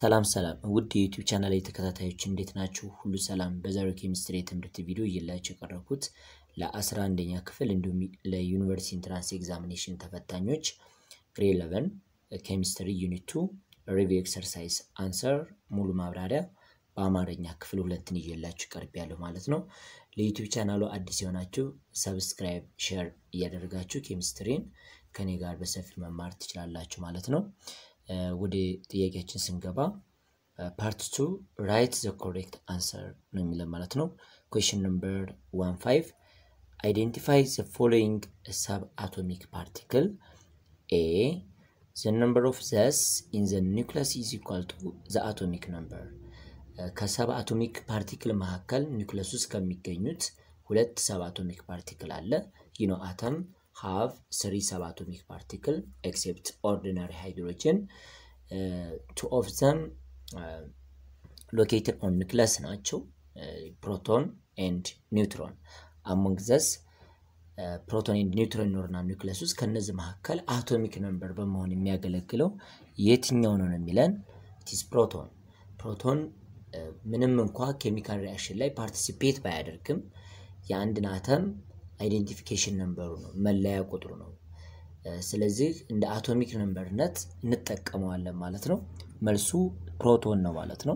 ሰላም ሰላም ውድ የዩቲዩብ ቻናል ተከታታዮች እንዴት ናችሁ? ሁሉ ሰላም። በዛሬው ኬሚስትሪ የትምህርት ቪዲዮ እየላቸው የቀረብኩት ለአስራ አንደኛ ክፍል እንዲሁም ለዩኒቨርሲቲ ኢንትራንስ ኤግዛሚኔሽን ተፈታኞች ግሬ 11 ኬሚስትሪ ዩኒት ቱ ሪቪው ኤክሰርሳይዝ አንሰር ሙሉ ማብራሪያ በአማርኛ ክፍል ሁለትን እየላችሁ ቀርብ ያለሁ ማለት ነው። ለዩቲዩብ ቻናሉ አዲስ የሆናችሁ ሰብስክራይብ፣ ሼር እያደረጋችሁ ኬሚስትሪን ከኔ ጋር በሰፊ መማር ትችላላችሁ ማለት ነው። ወደ ጥያቄያችን ስንገባ ፓርት ቱ ራይት ዘ ኮሬክት አንሰር ነው የሚለን ማለት ነው። ኩዌሽን ነምበር ዋን ፋይቭ አይዴንቲፋይ ዘ ፎሎዊንግ ሰብ አቶሚክ ፓርቲክል ኤ ዘ ነምበር ኦፍ ዘስ ኢን ዘ ኒውክለስ ኢዝ ኢኳል ቱ ዘ አቶሚክ ነምበር ከሰብ አቶሚክ ፓርቲክል መካከል ኒውክለስ ውስጥ ከሚገኙት ሁለት ሰብ አቶሚክ ፓርቲክል አለ ይህ ነው አተም have three subatomic particle except ordinary hydrogen. Uh, two of them uh, located on nucleus ናቸው ፕሮቶን ኤንድ ኒውትሮን አሞንግ ዘስ ፕሮቶን ኤንድ ኒውትሮን ይኖርና ኒውክለስ ውስጥ ከነዚህ መካከል አቶሚክ ነምበር በመሆን የሚያገለግለው የትኛው ነው የሚለን ቲስ ፕሮቶን ፕሮቶን ምንም እንኳ ኬሚካል ሪያክሽን ላይ ፓርቲሲፔት ባያደርግም የአንድን አተም አይዴንቲፊኬሽን ነምበሩ ነው መለያ ቁጥሩ ነው። ስለዚህ እንደ አቶሚክ ነምበርነት እንጠቀመዋለን ማለት ነው። መልሱ ፕሮቶን ነው ማለት ነው።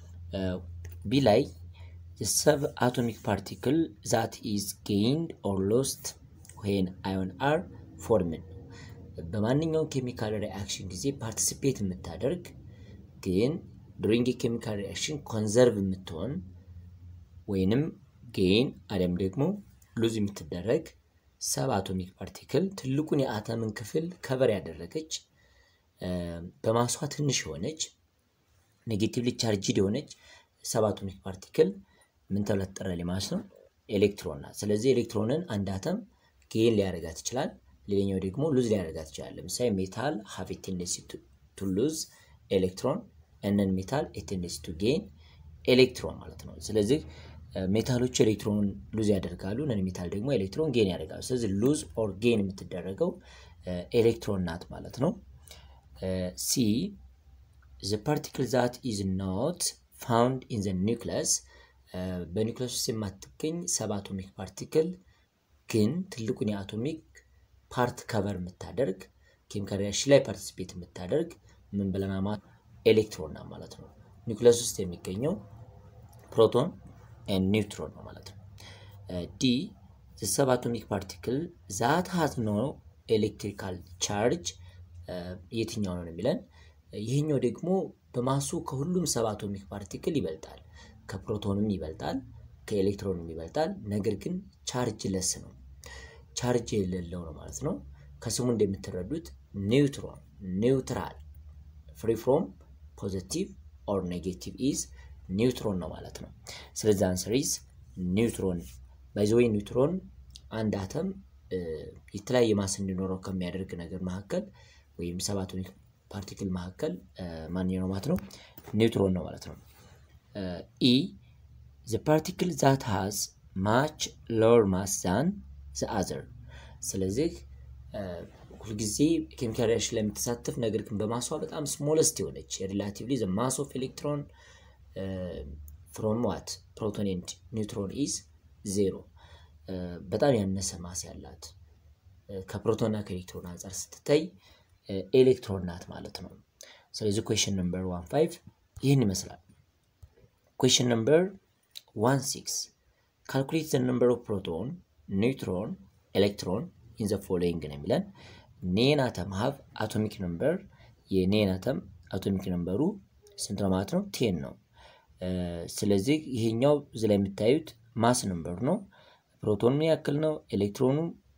ቢ ላይ ሰብ አቶሚክ ፓርቲክል ዛት ኢዝ ጌይንድ ኦር ሎስት ዌን አዮን አር ፎርምን በማንኛውም ኬሚካል ሪአክሽን ጊዜ ፓርቲሲፔት የምታደርግ ግን ዱሪንግ የኬሚካል ሪአክሽን ኮንዘርቭ የምትሆን ወይንም ጌይን አሊያም ደግሞ ሉዝ የምትደረግ ሰብ አቶሚክ ፓርቲክል ትልቁን የአተምን ክፍል ከቨር ያደረገች በማሷ ትንሽ የሆነች ኔጌቲቭሊ ቻርጅድ የሆነች ሰብ አቶሚክ ፓርቲክል ምን ተብላ ትጠራለች ማለት ነው? ኤሌክትሮን ናት። ስለዚህ ኤሌክትሮንን አንድ አተም ጌን ሊያደርጋት ይችላል፣ ሌላኛው ደግሞ ሉዝ ሊያደርጋት ይችላል። ለምሳሌ ሜታል ሀቭ ቴንደንሲ ቱ ሉዝ ኤሌክትሮን እነን ሜታል ቴንደንሲ ቱ ጌን ኤሌክትሮን ማለት ነው። ስለዚህ ሜታሎች ኤሌክትሮን ሉዝ ያደርጋሉ፣ ነን ሜታል ደግሞ ኤሌክትሮን ጌን ያደርጋሉ። ስለዚህ ሉዝ ኦር ጌን የምትደረገው ኤሌክትሮን ናት ማለት ነው። ሲ ዘ ፓርቲክል ዛት ኢዝ ኖት ፋውንድ ኢን ዘ ኒውክለስ በኒውክለስ ውስጥ የማትገኝ ሰብ አቶሚክ ፓርቲክል ግን ትልቁን የአቶሚክ ፓርት ከቨር የምታደርግ ኬሚካል ሪያክሽን ላይ ፓርቲሲፔት የምታደርግ ምን ብለናል ማለት ኤሌክትሮን ናት ማለት ነው። ኒውክለስ ውስጥ የሚገኘው ፕሮቶን ኒውትሮን ነው ማለት ነው። ዲ ሰብ አቶሚክ ፓርቲክል ዛት ሀዝ ኖ ኤሌክትሪካል ቻርጅ የትኛው ነው የሚለን ይህኛው ደግሞ በማሱ ከሁሉም ሰብ አቶሚክ ፓርቲክል ይበልጣል። ከፕሮቶንም ይበልጣል፣ ከኤሌክትሮንም ይበልጣል። ነገር ግን ቻርጅ ለስ ነው፣ ቻርጅ የሌለው ነው ማለት ነው። ከስሙ እንደምትረዱት ኒውትሮን ኒውትራል ፍሪ ፍሮም ፖዘቲቭ ኦር ኔጌቲቭ ኢዝ ኒውትሮን ነው ማለት ነው። ስለዚህ አንሰር ኢዝ ኒውትሮን። ባይዘወይ ኒውትሮን አንድ አተም የተለያየ ማስ እንዲኖረው ከሚያደርግ ነገር መካከል ወይም ሰብ አቶሚክ ፓርቲክል መካከል ማንኛው ነው ማለት ነው? ኒውትሮን ነው ማለት ነው። ኢ ዘ ፓርቲክል ዛት ሃዝ ማች ሎወር ማስ ዛን ዘ አዘር። ስለዚህ ሁልጊዜ ኬሚካል ሪያክሽን ላይ የምትሳተፍ ነገር ግን በማሷ በጣም ስሞለስት የሆነች ሪላቲቭሊ ዘ ማስ ኦፍ ኤሌክትሮን ፍሮም ዋት ፕሮቶን ኤንድ ኒውትሮን ኢዝ ዜሮ። በጣም ያነሰ ማስ ያላት ከፕሮቶንና ከኤሌክትሮን አንጻር ስትታይ ኤሌክትሮን ናት ማለት ነው። ስለዚህ ኩዌሽን ነምበር ዋን ፋይቭ ይህን ይመስላል። ኩዌሽን ነምበር ዋን ሲክስ ካልኩሌት ዘ ነምበር ኦፍ ፕሮቶን ኒውትሮን ኤሌክትሮን ኢን ዘ ፎሎዊንግ ነው የሚለን ኔን አተም ሀቭ አቶሚክ ነምበር የኔን አተም አቶሚክ ነምበሩ ስንት ነው ማለት ነው? ቴን ነው። ስለዚህ ይሄኛው እዚ ላይ የምታዩት ማስ ነምበር ነው። ፕሮቶኑ ያክል ነው። ኤሌክትሮኑ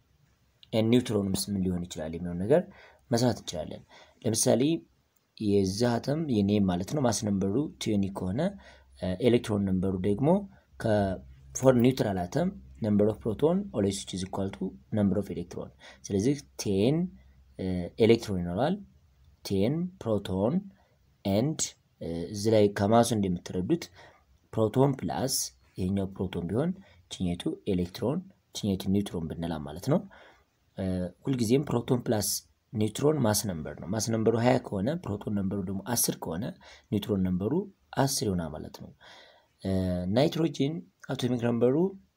ኒውትሮኑም ምን ሊሆን ይችላል የሚሆን ነገር መስራት እንችላለን። ለምሳሌ የዚህ አተም የኔም ማለት ነው ማስ ነምበሩ ቲዮኒ ከሆነ ኤሌክትሮን ነምበሩ ደግሞ ከፎር ኒውትራል አተም ነምበር ኦፍ ፕሮቶን ኦልዌይስ ኢዝ ኢኳል ቱ ነምበር ኦፍ ኤሌክትሮን። ስለዚህ ቴን ኤሌክትሮን ይኖራል፣ ቴን ፕሮቶን ኤንድ እዚ ላይ ከማሱ እንደምትረዱት ፕሮቶን ፕላስ ይሄኛው ፕሮቶን ቢሆን ችኘቱ ኤሌክትሮን ችኘቱ ኒውትሮን ብንላ ማለት ነው። ሁልጊዜም ፕሮቶን ፕላስ ኒውትሮን ማስ ነምበር ነው። ማስ ነምበሩ ሀያ ከሆነ ፕሮቶን ነምበሩ ደግሞ አስር ከሆነ ኒውትሮን ነምበሩ አስር ይሆናል ማለት ነው። ናይትሮጂን አቶሚክ ነምበሩ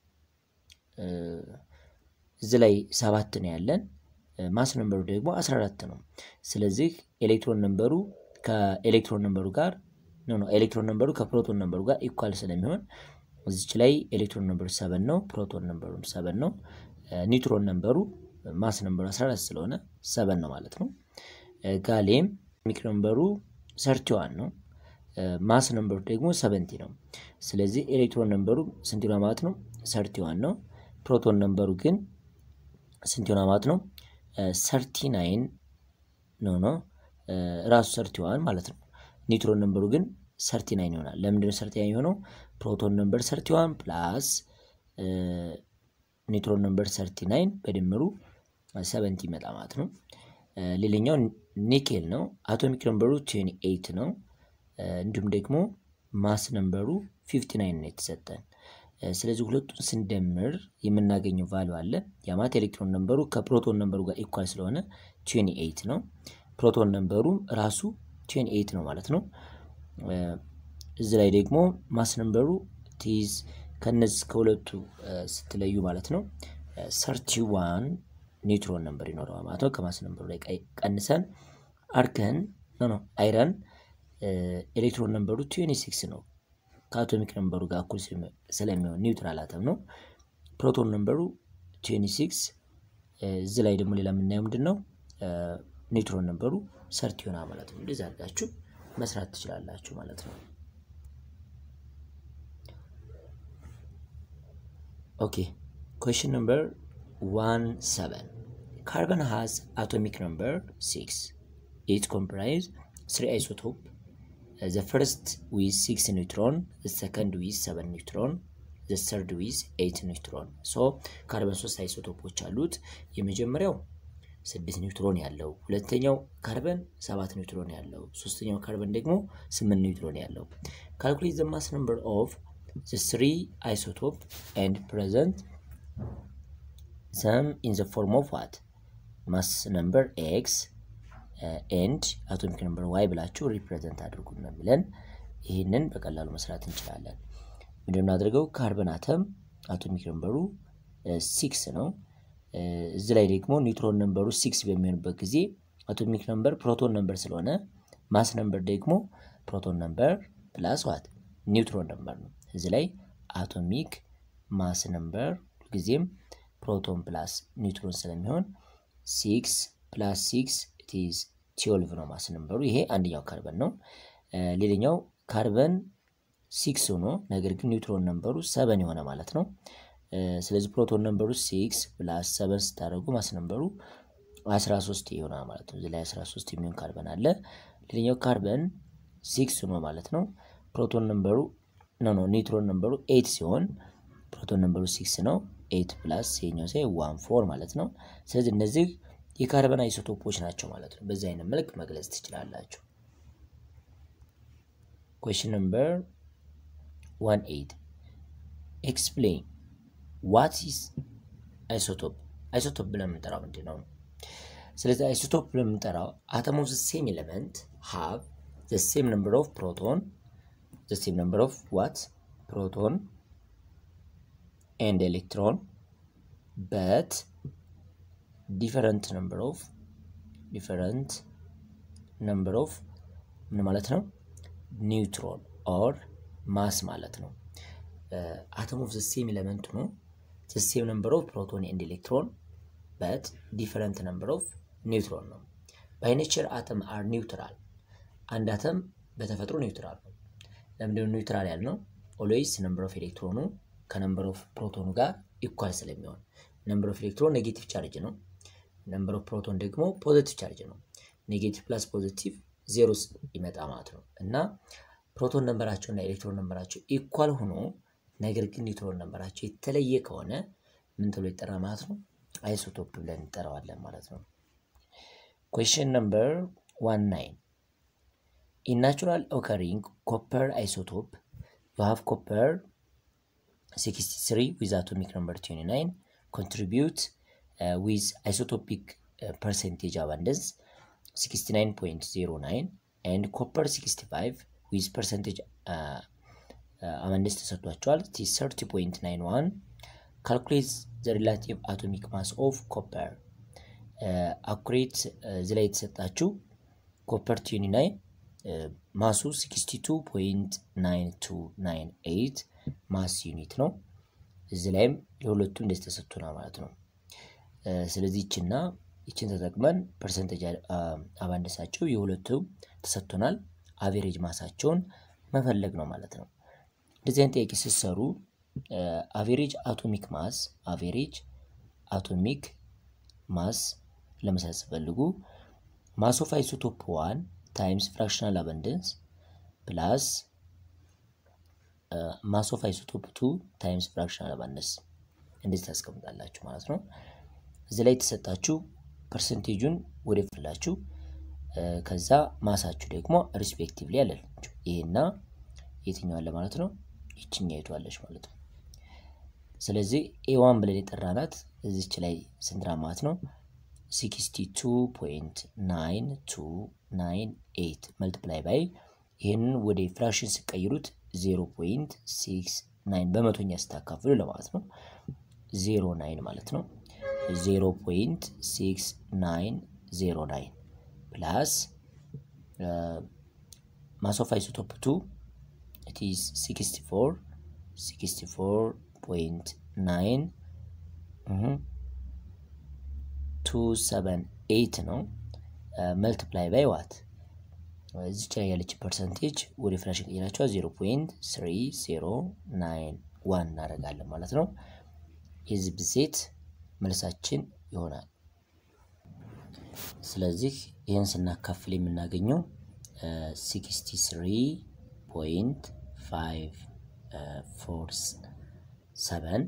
እዚህ ላይ ሰባት ነው ያለን ማስ ነምበሩ ደግሞ 14 ነው። ስለዚህ ኤሌክትሮን ነምበሩ ከኤሌክትሮን ነምበሩ ጋር ኖ ኖ ኤሌክትሮን ነምበሩ ከፕሮቶን ነምበሩ ጋር ኢኳል ስለሚሆን እዚች ላይ ኤሌክትሮን ነምበሩ ሰበን ነው፣ ፕሮቶን ነምበሩ ሰበን ነው። ኒውትሮን ነምበሩ ማስ ነምበሩ 14 ስለሆነ ሰበን ነው ማለት ነው። ጋሌም ሚክ ነምበሩ ሰርቲዋን ነው። ማስ ነምበሩ ደግሞ ሰቨንቲ ነው። ስለዚህ ኤሌክትሮን ነምበሩ ስንት ይሆናል ማለት ነው? ሰርቲዋን ነው። ፕሮቶን ነምበሩ ግን ስንት ይሆናል ማለት ነው? ሰርቲ ናይን ነው ነው ራሱ ሰርቲዋን ማለት ነው። ኒውትሮን ነምበሩ ግን ሰርቲ ናይን ይሆናል። ለምንድነው ሰርቲ ናይን የሆነው? ፕሮቶን ነምበር ሰርቲዋን ፕላስ ኒውትሮን ነምበር ሰርቲ ናይን በድምሩ ሰቨንቲ ይመጣ ማለት ነው። ሌላኛው ኒኬል ነው። አቶሚክ ነምበሩ ትዌንቲ ኤይት ነው። እንዲሁም ደግሞ ማስ ነምበሩ ፊፍቲ ናይን ነው የተሰጠን። ስለዚህ ሁለቱን ስንደምር የምናገኘው ቫሉ አለ። የማት ኤሌክትሮን ነምበሩ ከፕሮቶን ነምበሩ ጋር ኢኳል ስለሆነ ትዌንቲ ኤይት ነው። ፕሮቶን ነምበሩ ራሱ ትዌንቲ ኤይት ነው ማለት ነው። እዚህ ላይ ደግሞ ማስ ነምበሩ ቲዝ ከነዚህ ከሁለቱ ስትለዩ ማለት ነው ሰርቲ ዋን ኒውትሮን ነምበር ይኖረዋል ማለት ነው። ከማስ ነምበሩ ላይ ቀንሰን አርከን ኖ ኖ አይረን ኤሌክትሮን ነምበሩ ትዌንቲ ሲክስ ነው። ከአቶሚክ ነምበሩ ጋር እኩል ስለሚሆን ኒውትራል አተም ነው። ፕሮቶን ነምበሩ ትዌንቲ ሲክስ እዚህ ላይ ደግሞ ሌላ የምናየው ምንድን ነው? ኒውትሮን ነምበሩ ሰርቲ ይሆናል ማለት ነው። እንደዚህ አድርጋችሁ መስራት ትችላላችሁ ማለት ነው። ኦኬ ኩዌሽን ነምበር ዋን ሰቨን ካርበን ሃዝ አቶሚክ ነምበር ሲክስ ኢት ኮምፕራይዝ ስሪ አይሶቶፕ ዘ ፈርስት ዊዝ ሲክስ ኒውትሮን ዘ ሰከንድ ዊዝ ሰቨን ኒውትሮን ዘ ሰርድ ዊዝ ኤይት ኒውትሮን። ሶ ካርበን ሶስት አይሶቶፖች አሉት። የመጀመሪያው ስድስት ኒውትሮን ያለው፣ ሁለተኛው ካርበን ሰባት ኒውትሮን ያለው፣ ሶስተኛው ካርበን ደግሞ ስምንት ኒውትሮን ያለው። ካልኩሌት ዘ ማስ ነምበር ኦፍ ዘ ስሪ አይሶቶፕ ኤንድ ፕሬዘንት ሰም ኢን ዘ ፎርም ኦፍ ዋት ማስ ነምበር ኤክስ ኤንድ አቶሚክ ነምበር ዋይ ብላችሁ ሪፕሬዘንት አድርጉ ነው የሚለን። ይህንን በቀላሉ መስራት እንችላለን። ምንድን አድርገው ካርበን አተም አቶሚክ ነምበሩ ሲክስ ነው። እዚህ ላይ ደግሞ ኒውትሮን ነምበሩ ሲክስ በሚሆንበት ጊዜ አቶሚክ ነምበር ፕሮቶን ነምበር ስለሆነ ማስ ነምበር ደግሞ ፕሮቶን ነምበር ፕላስ ዋት ኒውትሮን ነምበር ነው። እዚህ ላይ አቶሚክ ማስ ነምበር ጊዜም ፕሮቶን ፕላስ ኒውትሮን ስለሚሆን ሲክስ ፕላስ ሲክስ ኢትዝ ትዌልቭ ነው ማስ ነምበሩ። ይሄ አንደኛው ካርበን ነው። ሌላኛው ካርበን ሲክስ ሆኖ ነገር ግን ኒውትሮን ነምበሩ ሰበን የሆነ ማለት ነው። ስለዚህ ፕሮቶን ነምበሩ ሲክስ ፕላስ ሰበን ስታደርጉ ማስ ነምበሩ 13 ይሆናል ማለት ነው። እዚህ ላይ 13 የሚሆን ካርበን አለ። ሌላኛው ካርበን ሲክስ ሆኖ ማለት ነው። ፕሮቶን ነምበሩ ኖ ኖ ኒውትሮን ነምበሩ ኤይት ሲሆን ፕሮቶን ነምበሩ ሲክስ ነው። ኤይት ፕላስ ይሄኛው ሳይ ዋን ፎር ማለት ነው። ስለዚህ እነዚህ የካርበን አይሶቶፖች ናቸው ማለት ነው። በዚህ አይነት መልክ መግለጽ ትችላላችሁ። ኩዌሽን ነምበር ዋን ኤይት ኤክስፕሌን ዋት ኢዝ አይሶቶፕ። አይሶቶፕ ብለን የምንጠራው ምንድን ነው? ስለዚህ አይሶቶፕ ብለን የምንጠራው አተም ኦፍ ዘ ሴም ኤሌመንት ሃቭ ዘ ሴም ነምበር ኦፍ ፕሮቶን ዘ ሴም ነምበር ኦፍ ዋት ፕሮቶን ኤንድ ኤሌክትሮን በት ዲፈረንት ነምበር ኦፍ ዲፈረንት ነምበር ኦፍ ምን ማለት ነው? ኒውትሮን ኦር ማስ ማለት ነው። አተም ኦፍ ዘ ሴም ኤሌመንት ነው ዘ ሴም ነምበር ኦፍ ፕሮቶን ኤንድ ኤሌክትሮን በት ዲፈረንት ነምበር ኦፍ ኒውትሮን ነው። ባይ ኔቸር አተም አር ኒውትራል። አንድ አተም በተፈጥሮ ኒውትራል ነው። ለምንድነው ኒውትራል ያልነው? ኦልዌይስ ነምበር ኦፍ ኤሌክትሮኑ ከነምበር ኦፍ ፕሮቶኑ ጋር ኢኳል ስለሚሆን ነምበር ኦፍ ኤሌክትሮን ኔጌቲቭ ቻርጅ ነው። ነምበር ኦፍ ፕሮቶን ደግሞ ፖዘቲቭ ቻርጅ ነው። ኔጌቲቭ ፕላስ ፖዘቲቭ ዜሮ ይመጣ ማለት ነው እና ፕሮቶን ነምበራቸው እና ኤሌክትሮን ነምበራቸው ኢኳል ሆኖ ነገር ግን ኒውትሮን ነምበራቸው የተለየ ከሆነ ምን ተብሎ ይጠራ ማለት ነው? አይሶቶፕ ብለን እንጠራዋለን ማለት ነው። ኩዌሽን ነምበር ዋን ናይን ኢን ናቹራል ኦከሪንግ ኮፐር አይሶቶፕ ዩ ሃቭ ኮፐር 63 with atomic number 29 contribute uh, with isotopic ፐርሰንቴጅ አባንደንስ 69.09 ኤንድ ኮፐር 65 ዊዝ ፐርሰንቴጅ አባንደንስ ተሰጥቷቸዋል። 30.91 ካልኩሌት ዘ ሪላቲቭ አቶሚክ ማስ ኦፍ ኮፐር አኩሬት እዚህ ላይ የተሰጣችው ኮፐር ቲዩኒ ላይ ማሱ 62.9298 ማስ ዩኒት ነው። እዚህ ላይም ለሁለቱ እንደዚህ ተሰጥቶናል ማለት ነው። ስለዚህ ይችና ይችን ተጠቅመን ፐርሰንቴጅ አባንደሳቸው የሁለቱ ተሰጥቶናል። አቬሬጅ ማሳቸውን መፈለግ ነው ማለት ነው። እንደዚህ አይነት ጥያቄ ስትሰሩ አቬሬጅ አቶሚክ ማስ አቬሬጅ አቶሚክ ማስ ለመስራት ስትፈልጉ ማስ ኦፍ አይሶቶፕ ዋን ታይምስ ፍራክሽናል አበንደንስ ፕላስ ማስ ኦፍ አይሶቶፕ ቱ ታይምስ ፍራክሽናል አበንደንስ እንደዚህ ታስቀምጣላችሁ ማለት ነው። እዚህ ላይ የተሰጣችሁ ፐርሰንቴጁን ወደ ፍላችሁ ከዛ ማሳችሁ ደግሞ ሪስፔክቲቭሊ ያለላችሁ ይሄና የትኛው አለ ማለት ነው። ይችኛ ይቷለች ማለት ነው። ስለዚህ ኤዋን ብለን የጠራናት እዚች ላይ ስንት ማለት ነው 62.9298 መልቲፕላይ ባይ ይህንን ወደ ፍራክሽን ሲቀይሩት 0.69 በመቶኛ ስታካፍሉ ለማለት ነው 09 ማለት ነው 0.6909 ፕላስ ማስ ኦፍ አይሶቶፕ 2 it is 64 64.9 278 ነው መልቲፕላይ ባይ ዋት እዚች ላይ ያለች ፐርሰንቴጅ ወደ ፍራሽን ቀይራቸዋ 0.3091 እናደርጋለን ማለት ነው። የዚህ ብዜት መልሳችን ይሆናል። ስለዚህ ይህን ስናካፍል የምናገኘው 63.547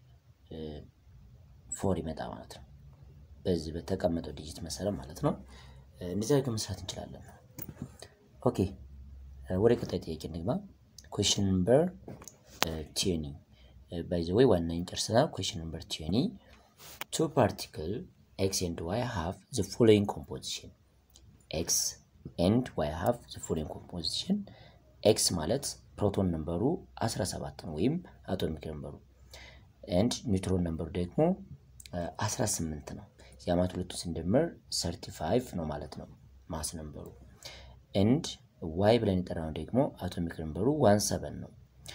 ፎር ይመጣ ማለት ነው። በዚህ በተቀመጠው ዲጂት መሰረት ማለት ነው። እንደዚህ አድርገን መስራት እንችላለን። ኦኬ ወደ ቀጣይ ጥያቄ እንግባ። ኩዌሽን ነምበር ቲዮኒ ባይ ዘ ወይ ዋናኝ ጨርሰናል። ኩዌሽን ነምበር ቲዮኒ ቱ ፓርቲክል ኤክስ ኤንድ ዋይ ሃቭ ዘ ፎሎዊንግ ኮምፖዚሽን ኤክስ ኤንድ ዋይ ሃቭ ዘ ፎሎዊንግ ኮምፖዚሽን ኤክስ ማለት ፕሮቶን ነምበሩ 17 ነው ወይም አቶሚክ ነምበሩ ኤንድ ኒውትሮን ነምበሩ ደግሞ 18 ነው። የአማት ሁለቱ ስንደምር 35 ነው ማለት ነው ማስ ነምበሩ ኤንድ ዋይ ብለን የጠራነው ደግሞ አቶሚክ ነምበሩ ዋን ሰቨን ነው።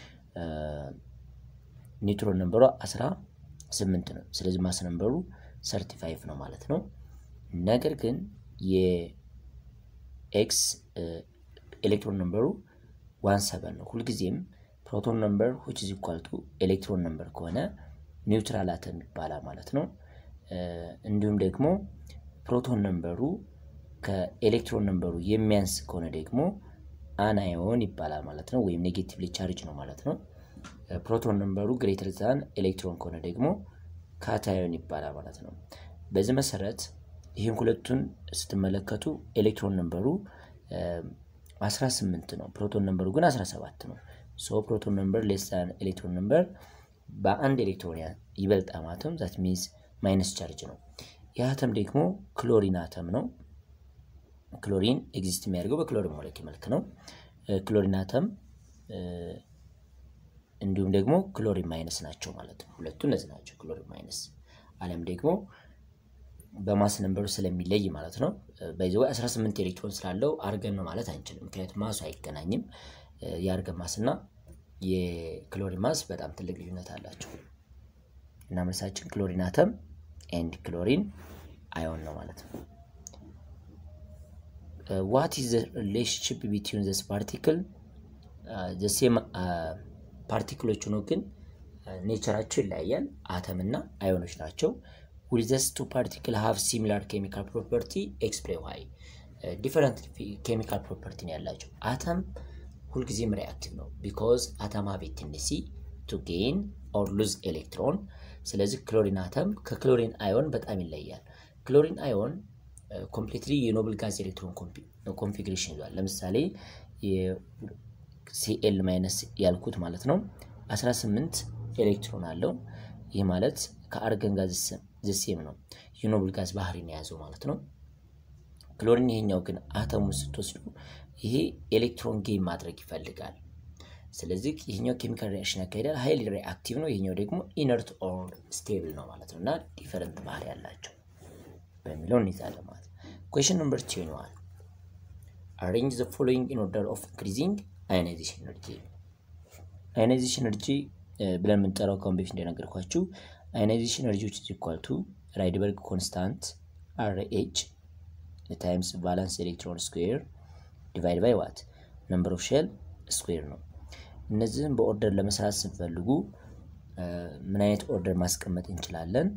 ኒውትሮን ነምበሩ 18 ነው። ስለዚህ ማስ ነምበሩ 35 ነው ማለት ነው። ነገር ግን የኤክስ ኤሌክትሮን ነምበሩ ዋን ሰቨን ነው። ሁልጊዜም ፕሮቶን ነምበር ዊች ኢዝ ኢኳል ቱ ኤሌክትሮን ነምበር ከሆነ ኒውትራል አተም ይባላል ማለት ነው። እንዲሁም ደግሞ ፕሮቶን ነምበሩ ከኤሌክትሮን ነምበሩ የሚያንስ ከሆነ ደግሞ አናዮን ይባላል ማለት ነው፣ ወይም ኔጌቲቭሊ ቻርጅ ነው ማለት ነው። ፕሮቶን ነምበሩ ግሬተር ዛን ኤሌክትሮን ከሆነ ደግሞ ካታዮን ይባላል ማለት ነው። በዚህ መሰረት ይህን ሁለቱን ስትመለከቱ ኤሌክትሮን ነምበሩ 18 ነው፣ ፕሮቶን ነምበሩ ግን 17 ነው። ሶ ፕሮቶን ነምበር ሌስ ዛን ኤሌክትሮን ነምበር በአንድ ኤሌክትሮን ይበልጣል ማለትም ዛት ሚንስ ማይነስ ቻርጅ ነው። ይህ አተም ደግሞ ክሎሪን አተም ነው። ክሎሪን ኤግዚስት የሚያደርገው በክሎሪን ሞለኪ መልክ ነው። ክሎሪን አተም እንዲሁም ደግሞ ክሎሪን ማይነስ ናቸው ማለት ነው። ሁለቱ እነዚህ ናቸው፣ ክሎሪን ማይነስ አለም ደግሞ በማስ ነንበሩ ስለሚለይ ማለት ነው። በዚ 18 ኤሌክትሮን ስላለው አርገን ነው ማለት አንችልም፣ ምክንያቱም ማሱ አይገናኝም። የአርገን ማስ እና የክሎሪን ማስ በጣም ትልቅ ልዩነት አላቸው እና መልሳችን ክሎሪን አተም ኤንድ ክሎሪን አዮን ነው ማለት ነው። ዋት ኢዝ ሪሌሽንሽፕ ቢትዊን ዘስ ፓርቲክል ዘሴም ፓርቲክሎች ሆኖ ግን ኔቸራቸው ይለያያል። አተም እና አዮኖች ናቸው። ዊዘስ ቱ ፓርቲክል ሃቭ ሲሚላር ኬሚካል ፕሮፐርቲ ኤክስፕሌን ዋይ ዲፈረንት ኬሚካል ፕሮፐርቲ ነው ያላቸው። አተም ሁልጊዜም ሪአክቲቭ ነው ቢኮዝ አተም ሃቭ ቴንደንሲ ቱ ጌን ኦር ሉዝ ኤሌክትሮን። ስለዚህ ክሎሪን አተም ከክሎሪን አዮን በጣም ይለያል። ክሎሪን አዮን ኮምፕሊትሊ የኖብል ጋዝ ኤሌክትሮን ኮንፊግሬሽን ይዟል። ለምሳሌ ሲኤል ማይነስ ያልኩት ማለት ነው 18 ኤሌክትሮን አለው። ይህ ማለት ከአርገን ጋዝ ዘሴም ነው። የኖብል ጋዝ ባህሪን የያዘው ማለት ነው። ክሎሪን ይሄኛው ግን አተሙን ስትወስዱ ይሄ ኤሌክትሮን ጌም ማድረግ ይፈልጋል። ስለዚህ ይሄኛው ኬሚካል ሪያክሽን ያካሄዳል፣ ሀይሊ ሪአክቲቭ ነው። ይሄኛው ደግሞ ኢነርት ኦር ስቴብል ነው ማለት ነው እና ዲፈረንት ባህሪ ያላቸው በሚለው እንይዛለን ማለት ነው። ኩዌሽን ነምበር ቴን ዋን አሬንጅ ዘ ፎሎዊንግ ኢን ኦርደር ኦፍ ኢንክሪዚንግ አዮናይዜሽን ኤነርጂ። አዮናይዜሽን ኤነርጂ ብለን የምንጠራው ከአሁን በፊት እንደነገርኳችሁ አዮናይዜሽን ኤነርጂዎች ኢኳል ቱ ራይድበርግ ኮንስታንት አር ኤች ታይምስ ቫላንስ ኤሌክትሮን ስኩዌር ዲቫይድ ባይ ዋት ነምበር ኦፍ ሼል ስኩዌር ነው። እነዚህም በኦርደር ለመስራት ስንፈልጉ ምን አይነት ኦርደር ማስቀመጥ እንችላለን?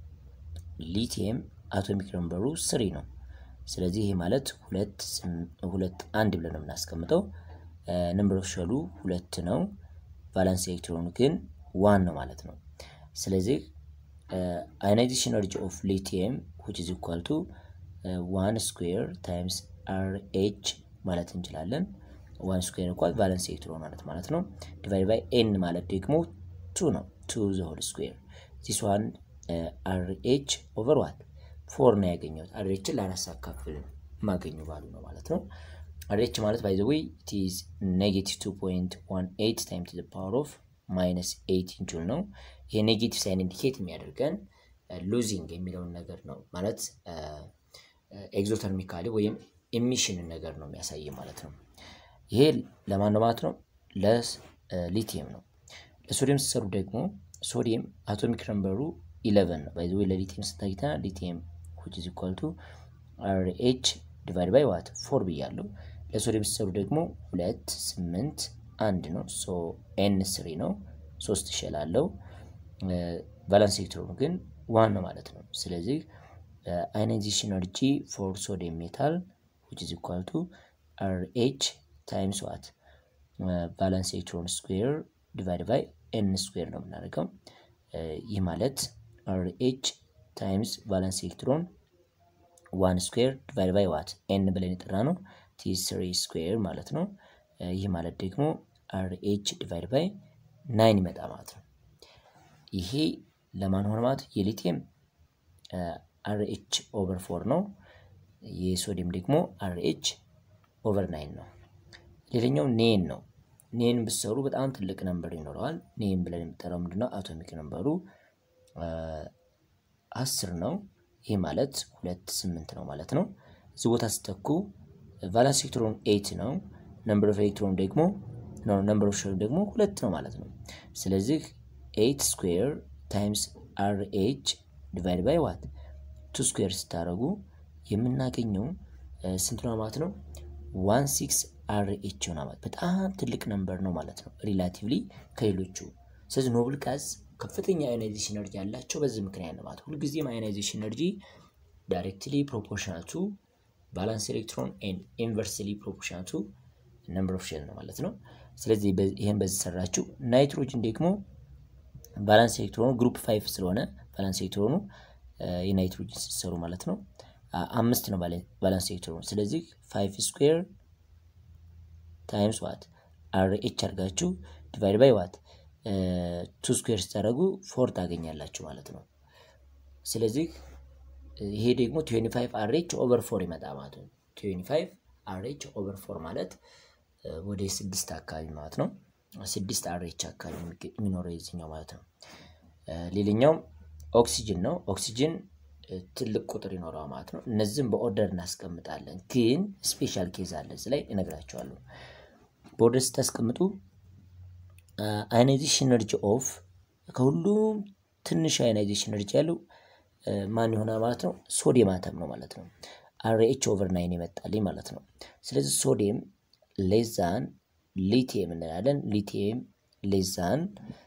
ሊቲየም አቶሚክ ነምበሩ ስሪ ነው። ስለዚህ ይሄ ማለት ሁለት ሁለት አንድ ብለን ነው የምናስቀምጠው። ነምበር ኦፍ ሸሉ ሁለት ነው። ቫላንስ ኤሌክትሮኑ ግን ዋን ነው ማለት ነው። ስለዚህ አዮናይዜሽን ኤነርጂ ኦፍ ሊቲየም which is equal to ዋን ስኩዌር ታይምስ አር ኤች ማለት እንችላለን። ዋን ስኩዌር እንኳን ቫለንስ ኤሌክትሮን ማለት ማለት ነው። ዲቫይድ ባይ ኤን ማለት ደግሞ ቱ ነው። ቱ ዘ ሆል ስኩዌር ዚስ ዋን አር ኤች ኦቨር ዋት ፎር ነው ያገኘሁት። አር ኤችን ለአራት ሳካፍል የማገኙ ባሉ ነው ማለት ነው። አር ኤች ማለት ባይ ዘ ዌይ ኢት ኢዝ ኔጌቲቭ ቱ ፖይንት ዋን ኤይት ታይም ቱ ዘ ፓወር ኦፍ ማይነስ ኤይቲን ጁል ነው። ይሄ ኔጌቲቭ ሳይን ኢንዲኬት የሚያደርገን ሉዚንግ የሚለውን ነገር ነው ማለት ኤግዞተርሚካሊ ወይም ኤሚሽንን ነገር ነው የሚያሳይ ማለት ነው። ይሄ ለማን ነው ማለት ነው? ለሊቲየም ነው። ለሶዲየም ሲሰሩ ደግሞ ሶዲየም አቶሚክ ነምበሩ ኢለቨን ነው። ባይ ዘ ዌይ ለሊቲየም ስታይተና ሊቲየም which is equal to አርኤች ዲቫይድ ባይ ዋት ፎር ብያለሁ። ለሶዲየም ሲሰሩ ደግሞ ሁለት ስምንት አንድ ነው። ሶ ኤን ስሪ ነው። ሶስት ሼል አለው። ቫላንስ ኤሌክትሮኑ ግን ዋን ነው ማለት ነው። ስለዚህ አዮናይዜሽን ኤነርጂ ፎር ሶዲየም ሜታል which is equal to አርኤች ታይምስ ዋት ቫላንስ ኤሌክትሮን ስኩዌር ዲቫይድ ባይ ኤን ስኩዌር ነው የምናደርገው። ይህ ማለት አርኤች ታይምስ ቫላንስ ኤሌክትሮን ዋን ስኩዌር ዲቫይድ ባይ ዋት ኤን ብለን የጠራ ነው ቲ ስሪ ስኩዌር ማለት ነው። ይህ ማለት ደግሞ አርኤች ዲቫይድ ባይ ናይን ይመጣ ማለት ነው። ይሄ ለማን ሆነ ማለት የሊቲየም አርኤች ኦቨር ፎር ነው። የሶዲየም ደግሞ አርኤች ኦቨር ናይን ነው። ሌላኛው ኔን ነው። ኔን ብሰሩ በጣም ትልቅ ነንበር ይኖረዋል። ኔን ብለን የምጠራው ምንድነው? አቶሚክ ነንበሩ አስር ነው። ይህ ማለት ሁለት ስምንት ነው ማለት ነው። እዚህ ቦታ ስተኩ ቫላንስ ኤሌክትሮን ኤይት ነው። ነምበር ኦፍ ኤሌክትሮን ደግሞ ነምበር ኦፍ ሼል ደግሞ ሁለት ነው ማለት ነው። ስለዚህ ኤይት ስኩዌር ታይምስ አር ኤች ዲቫይድ ባይ ዋት ቱ ስኩዌር ስታደረጉ የምናገኘው ስንት ነው ማለት ነው? ዋን ሲክስ አር ኤች ይሆናል ማለት በጣም ትልቅ ነምበር ነው ማለት ነው ሪላቲቭሊ ከሌሎቹ። ስለዚህ ኖብል ጋዝ ከፍተኛ አዮናይዜሽን ኤነርጂ ያላቸው በዚህ ምክንያት ነው ማለት ሁልጊዜም አዮናይዜሽን ኤነርጂ ዳይሬክትሊ ፕሮፖርሽናል ቱ ባላንስ ኤሌክትሮን ኤንድ ኢንቨርስሊ ፕሮፖርሽናል ቱ ነምበር ኦፍ ሼል ነው ማለት ነው። ስለዚህ ይህን በዚህ ሰራችሁ። ናይትሮጅን ደግሞ ባላንስ ኤሌክትሮኑ ግሩፕ ፋይቭ ስለሆነ ባላንስ ኤሌክትሮኑ የናይትሮጅን ሲሰሩ ማለት ነው አምስት ነው ባላንስ ኤሌክትሮኑ። ስለዚህ ፋይቭ ስኩዌር ታይምስ ዋት አር ኤች አድርጋችሁ ዲቫይድ ባይ ዋት ቱ ስኩዌር ስታደረጉ ፎር ታገኛላችሁ ማለት ነው። ስለዚህ ይሄ ደግሞ ትዌንቲ ፋይቭ አር ኤች ኦቨር ፎር ይመጣ ማለት ነው። ትዌንቲ ፋይቭ አር ኤች ኦቨር ፎር ማለት ወደ ስድስት አካባቢ ማለት ነው። ስድስት አር ኤች አካባቢ የሚኖረው የዚኛው ማለት ነው። ሌላኛው ኦክሲጅን ነው። ኦክሲጅን ትልቅ ቁጥር ይኖረዋል ማለት ነው። እነዚህም በኦርደር እናስቀምጣለን፣ ግን ስፔሻል ኬዝ አለ እዚህ ላይ እነግራቸዋለሁ። በኦርደር ስታስቀምጡ አዮናይዜሽን ኤነርጂ ኦፍ ከሁሉም ትንሽ አዮናይዜሽን ኤነርጂ ያለው ማን ይሆናል ማለት ነው? ሶዲየም አተም ነው ማለት ነው። አር ኤች ኦቨር ናይን ይመጣልኝ ማለት ነው። ስለዚህ ሶዲየም ሌዛን ሊቲየም እንላለን። ሊቲየም ሌዛን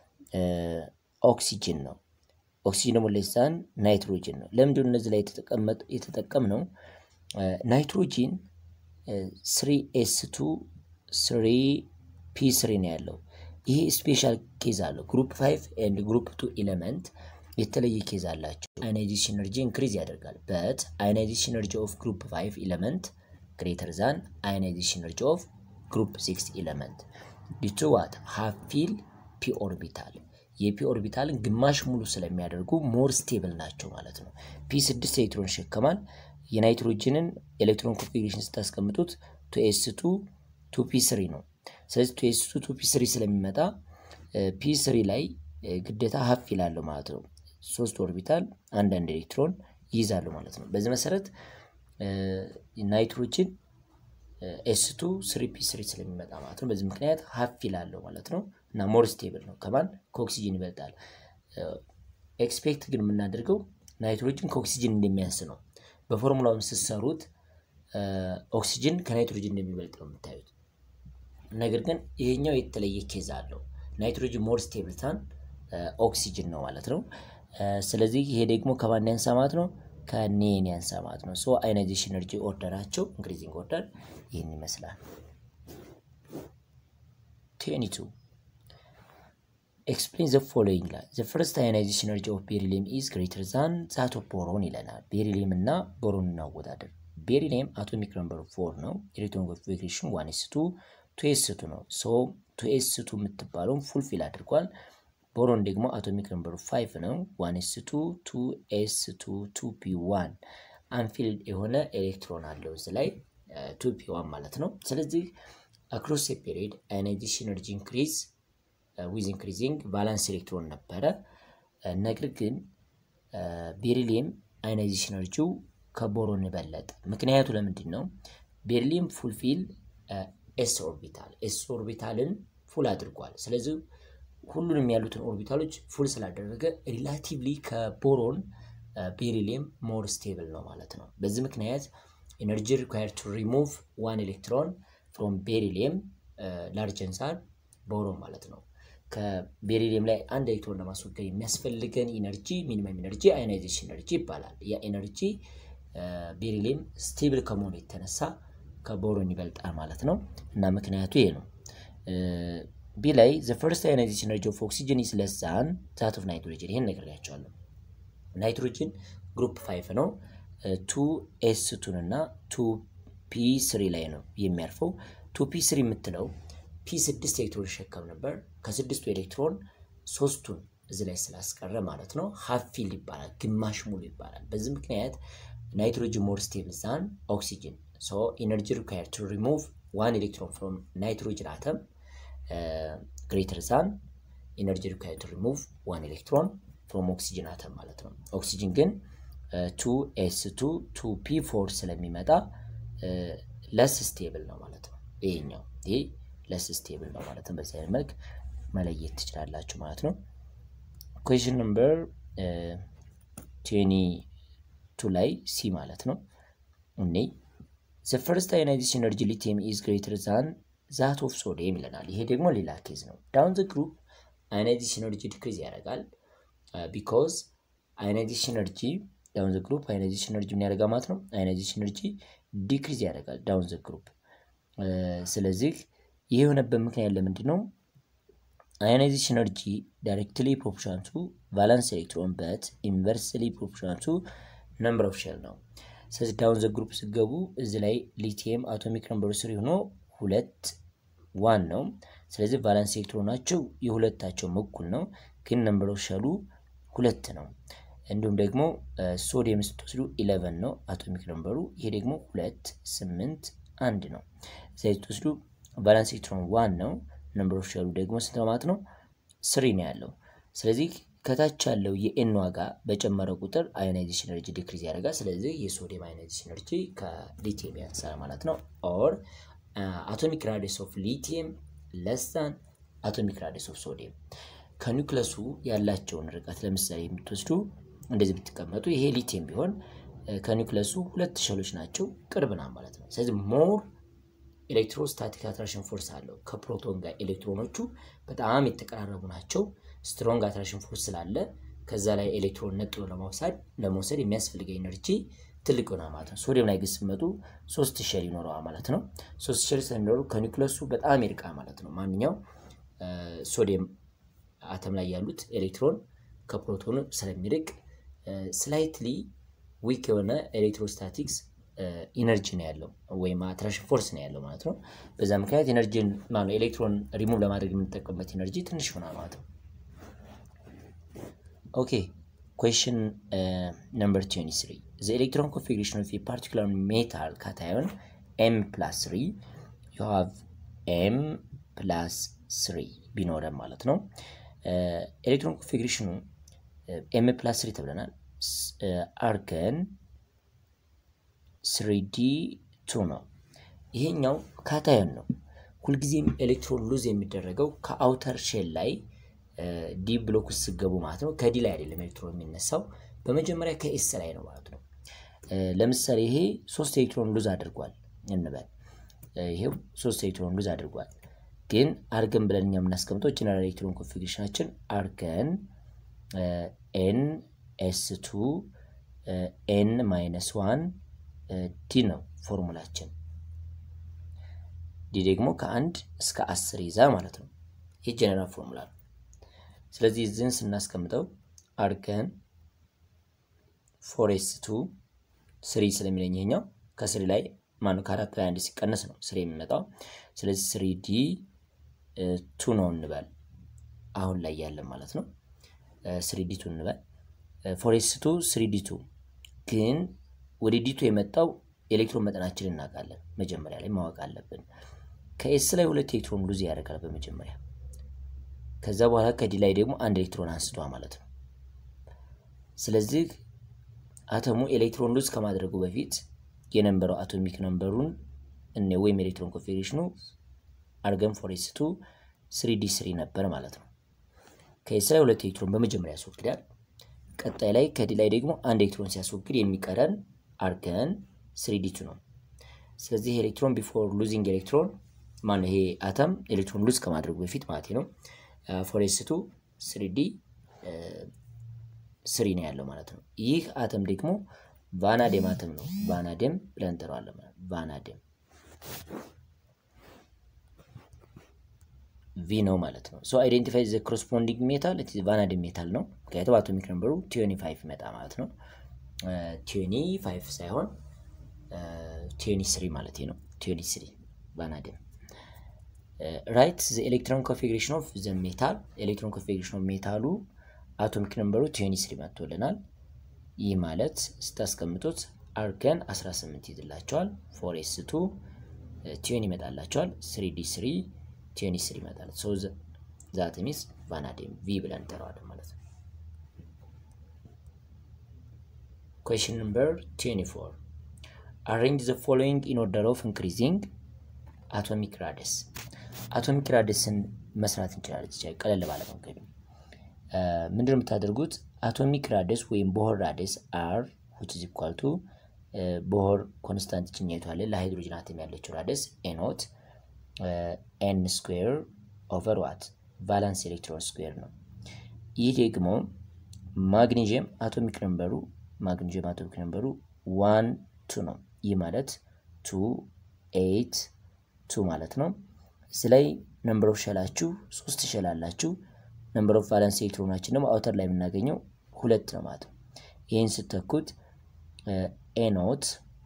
ኦክሲጅን ነው። ኦክሲጅን ደግሞ ሌዛን ናይትሮጅን ነው። ለምንድን እነዚህ ላይ የተጠቀም ነው? ናይትሮጂን ስሪ ኤስ ቱ ስሪ ፒ ስሪ ነው ያለው። ይሄ ስፔሻል ኬዝ አለው። ግሩፕ ፋይቭ ኤንድ ግሩፕ ቱ ኤሌመንት የተለየ ኬዝ አላቸው። አዮናይዜሽን ኤነርጂ ኢንክሪዝ ያደርጋል። በት አዮናይዜሽን ኤነርጂ ኦፍ ግሩፕ ፋይቭ ኤሌመንት ግሬተር ዛን አዮናይዜሽን ኤነርጂ ኦፍ ግሩፕ ሲክስ ኤሌመንት ዲቱ ዋት ሃፍ ፊል ፒ ኦርቢታል። የፒ ኦርቢታልን ግማሽ ሙሉ ስለሚያደርጉ ሞር ስቴብል ናቸው ማለት ነው። ፒ ስድስት ኤሌክትሮን ይሸከማል። የናይትሮጅንን ኤሌክትሮን ኮንፊግሬሽን ስታስቀምጡት ቱ ኤስ ቱ ቱ ፒ ስሪ ነው። ስለዚህ ቱ ኤስ ቱ ቱ ፒ ስሪ ስለሚመጣ ፒ ስሪ ላይ ግዴታ ሀፍ ይላሉ ማለት ነው። ሶስት ኦርቢታል አንዳንድ ኤሌክትሮን ይይዛሉ ማለት ነው። በዚህ መሰረት ናይትሮጅን ኤስ ቱ ስሪ ፒ ስሪ ስለሚመጣ ማለት ነው። በዚህ ምክንያት ሀፍ ይላለው ማለት ነው እና ሞር ስቴብል ነው። ከማን ከኦክሲጅን ይበልጣል። ኤክስፔክት ግን የምናደርገው ናይትሮጅን ከኦክሲጅን እንደሚያንስ ነው። በፎርሙላውን ስትሰሩት ኦክሲጅን ከናይትሮጅን እንደሚበልጥ ነው የምታዩት። ነገር ግን ይሄኛው የተለየ ኬዝ አለው። ናይትሮጅን ሞር ስቴብል ታን ኦክሲጅን ነው ማለት ነው። ስለዚህ ይሄ ደግሞ ከማን ያንሳ ማለት ነው? ከኔን ያንሳ ማለት ነው። ሶ አዮናይዜሽን ኤነርጂ ኦርደራቸው ኢንክሪዚንግ ኦርደር ይህን ይመስላል። ቴኒቱ ኤክስፕሌን ዘ ፎሎዊንግ ላይ ዘ ፈርስት አዮናይዜሽን ኤነርጂ ኦፍ ቤሪሊየም ኢዝ ግሬተር ዛን ዛት ኦፍ ቦሮን ይለናል። ቤሪሊየም እና ቦሮን እናወዳደር። ቤሪሊየም አቶሚክ ነምበሩ ፎር ነው። ኤሌክትሮን ኮንፊግሬሽን ዋን ኤስ ቱ ቱ ኤስ ቱ ነው። ሶ ቱ ኤስ ቱ የምትባለውን ፉልፊል አድርጓል። ቦሮን ደግሞ አቶሚክ ነምበሩ ፋይቭ ነው። ዋን ኤስ ቱ ቱ ኤስ ቱ ቱ ፒ ዋን አንፊልድ የሆነ ኤሌክትሮን አለው እዚህ ላይ ቱ ፒ ዋን ማለት ነው። ስለዚህ አክሮስ ፔሪድ አዮናይዜሽን ኤነርጂ ኢንክሪዝ ዊዝ ኢንክሪዚንግ ቫላንስ ኤሌክትሮን ነበረ። ነገር ግን ቤሪሊየም አዮናይዜሽን ኤነርጂው ከቦሮን በለጠ። ምክንያቱ ለምንድን ነው? ቤሪሊየም ፉልፊል ኤስ ኦርቢታል ኤስ ኦርቢታልን ፉል አድርጓል። ስለዚህ ሁሉንም ያሉትን ኦርቢታሎች ፉል ስላደረገ ሪላቲቭሊ ከቦሮን ቤሪሊየም ሞር ስቴብል ነው ማለት ነው። በዚህ ምክንያት ኤነርጂ ሪኳየር ቱ ሪሙቭ ዋን ኤሌክትሮን ፍሮም ቤሪሊየም ላርጀንሳር ቦሮን ማለት ነው። ከቤሪሊየም ላይ አንድ ኤሌክትሮን ለማስወገድ የሚያስፈልገን ኢነርጂ ሚኒመም ኢነርጂ አዮናይዜሽን ኤነርጂ ይባላል። ያ ኤነርጂ ቤሪሊየም ስቴብል ከመሆኑ የተነሳ ከቦሮን ይበልጣል ማለት ነው እና ምክንያቱ ይሄ ነው። ቢ ላይ ዘ ፈርስት አዮናይዜሽን ኤነርጂ ኦፍ ኦክሲጅን ኢዝ ለስ ዛን ዛት ኦፍ ናይትሮጅን። ይሄን ነግሬያቸዋለሁ። ናይትሮጅን ግሩፕ ፋይቭ ነው። ቱ ኤስ ቱን እና ቱ ፒ ስሪ ላይ ነው የሚያርፈው። ቱ ፒ ስሪ የምትለው ፒ ስድስት ኤሌክትሮን ይሸከም ነበር። ከስድስቱ ኤሌክትሮን ሶስቱን እዚህ ላይ ስላስቀረ ማለት ነው ሀፍ ፊልድ ይባላል፣ ግማሽ ሙሉ ይባላል። በዚህ ምክንያት ናይትሮጅን ሞር ስቴብል ዛን ኦክሲጅን ሶ ኢነርጂ ሪኳየር ቱ ሪሙቭ ዋን ኤሌክትሮን ፍሮም ናይትሮጅን አተም ግሬተር ዛን ኢነርጂ ሪኳየር ቱ ሪሙቭ ዋን ኤሌክትሮን ፍሮም ኦክሲጅን አተም ማለት ነው። ኦክሲጅን ግን ቱ ኤስ ቱ ቱ ፒ ፎር ስለሚመጣ ለስ ስቴብል ነው ማለት ነው። ይሄኛው ይህ ለስ ስቴብል ነው ማለት ነው። በዚህ አይነት መልክ መለየት ትችላላችሁ ማለት ነው። ኩዌሽን ነምበር ቴኒ ቱ ላይ ሲ ማለት ነው እኔ ዘ ፈርስት አዮናይዜሽን ኤነርጂ ሊቲየም ኢዝ ግሬተር ዛን ዛት ኦፍ ሶዲየም ይለናል። ይሄ ደግሞ ሌላ ኬዝ ነው። ዳውን ዘ ግሩፕ አዮናይዜሽን ኤነርጂ ዲክሪዝ ያደርጋል ቢኮዝ አዮናይዜሽን ኤነርጂ ዳውን ዘ ግሩፕ አዮናይዜሽን ኤነርጂ ምን ያደርጋል ማለት ነው። አዮናይዜሽን ኤነርጂ ዲክሪዝ ያደርጋል ዳውን ዘ ግሩፕ። ስለዚህ ይህ የሆነበት ምክንያት ለምንድን ነው? አዮናይዜሽን ኤነርጂ ዳይሬክትሊ ፕሮፖርሽናል ቱ ቫላንስ ኤሌክትሮን በት ኢንቨርስሊ ፕሮፖርሽናል ቱ ነምበር ኦፍ ሼል ነው። ስለዚህ ዳውን ዘ ግሩፕ ስገቡ እዚ ላይ ሊቲየም አቶሚክ ነምበሩ ስሪ ሆኖ ሁለት ዋን ነው። ስለዚህ ቫላንስ ኤሌክትሮናቸው የሁለታቸውም እኩል ነው፣ ግን ነምበር ኦፍ ሼሉ ሁለት ነው። እንዲሁም ደግሞ ሶዲየም ስትወስዱ ኢለቨን ነው አቶሚክ ነምበሩ። ይሄ ደግሞ ሁለት ስምንት አንድ ነው። እዚያ ስትወስዱ ቫላንስ ኤሌክትሮን ዋን ነው። ነምበር ኦፍ ሼሉ ደግሞ ስንት ነው ማለት ነው? ስሪ ነው ያለው። ስለዚህ ከታች ያለው የኤን ዋጋ በጨመረ ቁጥር አዮናይዜሽን ኤነርጂ ዲክሪዝ ያደርጋል። ስለዚህ የሶዲየም አዮናይዜሽን ኤነርጂ ከሊቲየም ያንሳል ማለት ነው። ኦር አቶሚክ ራዲየስ ኦፍ ሊቲየም ለሳን አቶሚክ ራዲየስ ኦፍ ሶዲየም ከኒውክለሱ ያላቸውን ርቀት ለምሳሌ የምትወስዱ እንደዚህ ብትቀመጡ ይሄ ሊቲየም ቢሆን ከኒውክለሱ ሁለት ሸሎች ናቸው፣ ቅርብ ና ማለት ነው። ስለዚህ ሞር ኤሌክትሮስታቲክ አትራክሽን ፎርስ አለው ከፕሮቶን ጋር ኤሌክትሮኖቹ በጣም የተቀራረቡ ናቸው። ስትሮንግ አትራክሽን ፎርስ ስላለ ከዛ ላይ ኤሌክትሮን ነጥሎ ለመውሰድ ለመውሰድ የሚያስፈልገው ኤነርጂ ትልቅ ይሆናል ማለት ነው። ሶዲየም ላይ ግን ስትመጡ ሶስት ሼል ይኖረዋል ማለት ነው። ሶስት ሼል ስለሚኖሩ ከኒውክለሱ በጣም ይርቃል ማለት ነው። ማንኛው ሶዲየም አተም ላይ ያሉት ኤሌክትሮን ከፕሮቶኑ ስለሚርቅ ስላይትሊ ዊክ የሆነ ኤሌክትሮስታቲክስ ኢነርጂ ነው ያለው ወይም አትራክሽን ፎርስ ነው ያለው ማለት ነው። በዛ ምክንያት ኤነርጂን ማነው ኤሌክትሮን ሪሙቭ ለማድረግ የምንጠቀምበት ኢነርጂ ትንሽ ይሆናል ማለት ነው። ኦኬ ኩዌሽን ነምበር 23 the electron configuration of a particular metal cation m plus 3 you have m plus 3 ቢኖረን ማለት ነው ኤሌክትሮን ኮንፊግሬሽኑ ኤም ፕላስ 3 ተብለናል አርገን ስሪዲ ቱ ነው ይሄኛው ካታዮን ነው ሁልጊዜም ኤሌክትሮን ሉዝ የሚደረገው ከአውተር ሼል ላይ ዲ ብሎክ ውስጥ ስገቡ ማለት ነው ከዲ ላይ አይደለም ኤሌክትሮን የሚነሳው በመጀመሪያ ከኤስ ላይ ነው ማለት ነው ለምሳሌ ይሄ ሶስት ኤሌክትሮን ሉዝ አድርጓል እንበል ይሄው ሶስት ኤሌክትሮን ሉዝ አድርጓል ግን አርገን ብለን እኛ የምናስቀምጠው ጀነራል ኤሌክትሮን ኮንፊግሬሽናችን አርገን ኤን ኤስ ቱ ኤን ማይነስ ዋን ዲ ነው ፎርሙላችን ዲ ደግሞ ከአንድ እስከ አስር ይዛ ማለት ነው ይህ ጀነራል ፎርሙላ ነው ስለዚህ እዚህን ስናስቀምጠው አርገን ፎር ኤስ ቱ ስሪ ስለሚለኝ ይሄኛው ከስሪ ላይ ማነው ከአራት ላይ አንድ ሲቀነስ ነው ስሪ የሚመጣው ስለዚህ ስሪ ዲ ቱ ነው እንበል አሁን ላይ ያለን ማለት ነው ስሪ ዲ ቱ እንበል ፎሬስ ቱ ስሪ ዲ ቱ ግን ወደ ዲቱ የመጣው ኤሌክትሮን መጠናችን እናውቃለን መጀመሪያ ላይ ማወቅ አለብን ከኤስ ላይ ሁለት ኤሌክትሮን ሉዝ ያደርጋል በመጀመሪያ ከዛ በኋላ ከዲ ላይ ደግሞ አንድ ኤሌክትሮን አንስቷ ማለት ነው ስለዚህ አተሙ ኤሌክትሮን ሉዝ ከማድረጉ በፊት የነበረው አቶሚክ ነምበሩን እኔ ወይም ኤሌክትሮን ኮንፊግሬሽኑ አርገን ፎሬስቱ ስሪ ዲ ስሪ ነበር ማለት ነው ከኤስ ላይ ሁለት ኤሌክትሮን በመጀመሪያ ያስወግዳል ቀጣይ ላይ ከዲ ላይ ደግሞ አንድ ኤሌክትሮን ሲያስወግድ የሚቀረን አርገን ስሪ ዲ ቱ ነው ስለዚህ ኤሌክትሮን ቢፎር ሉዚንግ ኤሌክትሮን ማነው ይሄ አተም ኤሌክትሮን ሉዝ ከማድረጉ በፊት ማለት ነው ፎሬስቱ ስሪ ዲ ስሪ ነው ያለው ማለት ነው ይህ አተም ደግሞ ቫናዴም አተም ነው ቫናዴም ብለን እንጠራዋለን ቫናዴም ቪ ነው ማለት ነው ሶ አይዴንቲፋይ ዘ ኮረስፖንዲንግ ሜታል ቫናዴም ሜታል ነው ምክንያቱም አቶሚክ ነምበሩ ቲዮኒ ፋይቭ ይመጣ ማለት ነው ቲዮኒ ፋይቭ ሳይሆን ቲዮኒ ስሪ ማለት ነው ቲዮኒ ስሪ ቫናዴም ራይት ዘ ኤሌክትሮን ኮንፊግሬሽን ኦፍ ዘ ሜታል ኤሌክትሮን ኮንፊግሬሽን ኦፍ ሜታሉ አቶሚክ ነምበሩ ቲዮኒ ስሪ መጥቶልናል ይህ ማለት ስታስቀምጡት አርገን 18 ይዝላቸዋል ፎር ኤስ ቱ ቲዮን ይመጣላቸዋል ስሪ ዲ ስሪ ቲዮኒ ስሪ ይመጣል ሶ ዛት ሚስ ቫናዴም ቪ ብለን እንጠራዋለን ማለት ነው question number 24 arrange the following in order of increasing atomic radius አቶሚክ ራዲየስን መስራት እንችላለን ይቻል ቀለል ባለ መንገድ ምንድን የምታደርጉት አቶሚክ ራዲየስ ወይም ቦሆር ራዲየስ አር which is equal to ቦሆር ኮንስታንት ጭኛይቱ አለ ለሃይድሮጅን አተም ያለችው ራዲየስ ኤኖት ኤን ስኩዌር ኦቨር ዋት ቫላንስ ኤሌክትሮን ስኩዌር ነው ይህ ደግሞ ማግኔዥየም አቶሚክ ነምበሩ ማግኔዥየም አቶሚክ ነምበሩ ዋን ቱ ነው ይህ ማለት ቱ ኤይት ቱ ማለት ነው እዚ ላይ ነምበር ኦፍ ሸላችሁ ሶስት ሸል አላችሁ ነምበር ኦፍ ቫለንስ ኤሌክትሮናችን ደግሞ አውተር ላይ የምናገኘው ሁለት ነው ማለት ነው ይህን ስተኩት ኤኖት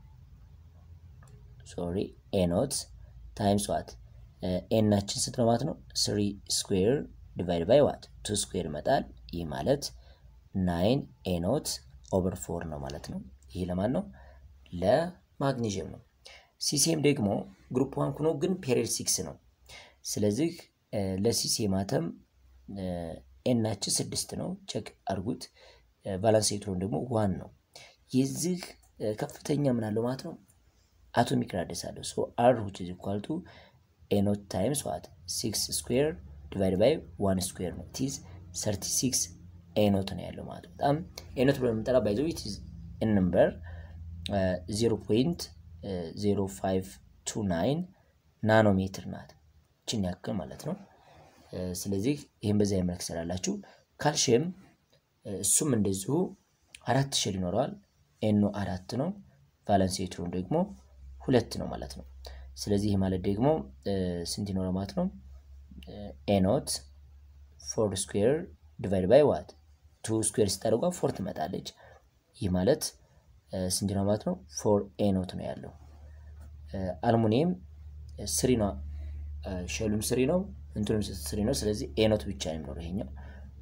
ሶሪ ኤኖት ታይምስ ዋት ኤናችን ስንት ነው ማለት ነው ስሪ ስኩዌር ዲቫይድ ባይ ዋት ቱ ስኩዌር ይመጣል ይህ ማለት ናይን ኤኖት ኦቨር ፎር ነው ማለት ነው ይህ ለማን ነው ለማግኔዥየም ነው ሲሲኤም ደግሞ ግሩፕ ዋን ኩኖ ግን ፔሪድ ሲክስ ነው ስለዚህ ለሲሲኤም አተም ኤናችን ስድስት ነው ቸክ አርጉት ቫላንስ ኤሌክትሮን ደግሞ ዋን ነው የዚህ ከፍተኛ ምን አለው ማለት ነው አቶሚክ ራዲየስ አለው ሶ አር which is equal to ኤኖት ታይምስ ዋት ሲክስ ስኩዌር ዲቫይድ ባይ ዋን ስኩዌር ነው ቲዝ ሰርቲ ሲክስ ኤኖት ነው ያለው ማለት በጣም ኤኖት ብሎ የምንጠራ ባይዘ ነምበር ዜሮ ፖይንት ዜሮ ፋይቭ ቱ ናይን ናኖሜትር ናት ችን ያክል ማለት ነው ስለዚህ ይህም በዚያ መልክ ስላላችሁ ካልሽየም እሱም እንደዚሁ አራት ሸል ይኖረዋል ኤኖ አራት ነው ቫለንስ ኤሌክትሮን ደግሞ ሁለት ነው ማለት ነው ስለዚህ ይህ ማለት ደግሞ ስንት ይኖረ ማለት ነው ኤኖት ፎር ስኩዌር ዲቫይድ ባይ ዋት ቱ ስኩዌር ስታደርጓ ፎር ትመጣለች ይህ ማለት ስንት ነው ማለት ነው ፎር ኤኖት ነው ያለው አልሙኒየም ስሪ ነው ሸሉም ስሪ ነው እንትኑም ስሪ ነው ስለዚህ ኤኖት ብቻ ነው የሚኖረው ይሄኛው